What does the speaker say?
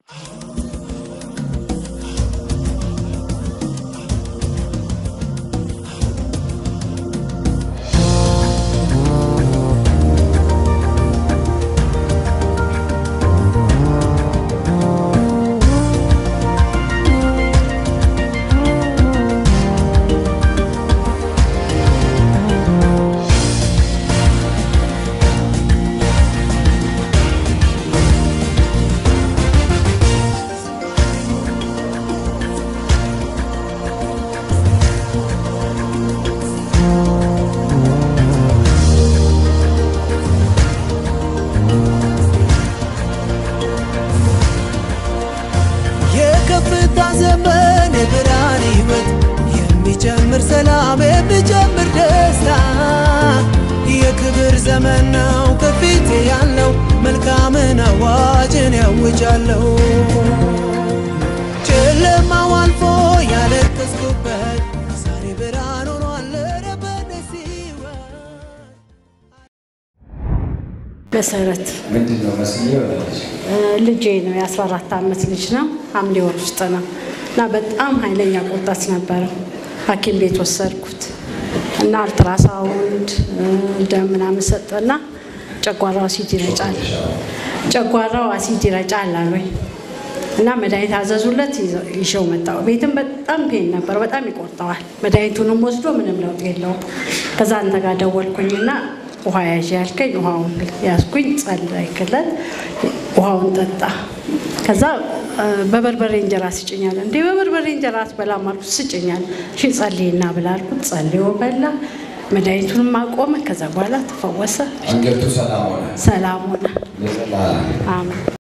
የከፍታ ዘመን የብርሃን ሕይወት የሚጨምር ሰላም የሚጨምር ደስታ የክብር ዘመን ነው ከፊቴ ያለው መልካምን አዋጅን ያውጃለሁ ጨለማው አልፎ ያለቀስኩበት ዛሬ ብርሃን ሆኗል ኧረ በደስ ሕይወት መሰረት ምንድን ነው መስዬ ወለደች? ልጄ ነው። የ14 ዓመት ልጅ ነው። ሐምሌ ወር ውስጥ ነው እና በጣም ኃይለኛ ቁርጠት ነበረው። ሐኪም ቤት ወሰድኩት እና አልትራሳውንድ ደም ምናምን ሰጠና ጨጓራው አሲድ ይረጫል፣ ጨጓራው አሲድ ይረጫል አሉኝ እና መድኃኒት አዘዙለት። ይዘው- ይዤው መጣሁ። ቤትም በጣም ፔን ነበር፣ በጣም ይቆርጠዋል። መድኃኒቱንም ወስዶ ምንም ለውጥ የለውም። ከዛ አንተ ጋር ደወልኩኝና ውሃ ያዥ ያልከኝ ውሃውን ያዝኩኝ፣ ጸለይክለት፣ ውሃውን ጠጣ። ከዛ እ፣ በበርበሬ እንጀራ ስጭኛል። እንዴ በበርበሬ እንጀራ አትበላም አልኩት። ስጭኛል። እሺ ጸልይና ብላ አልኩት። ጸልዮ በላ። መድኃኒቱንም አቆመ። ከዛ በኋላ ተፈወሰ፣ አንገቱ ሰላም ሆነ። ሰላም ሆነ። ለዘላለም አሜን።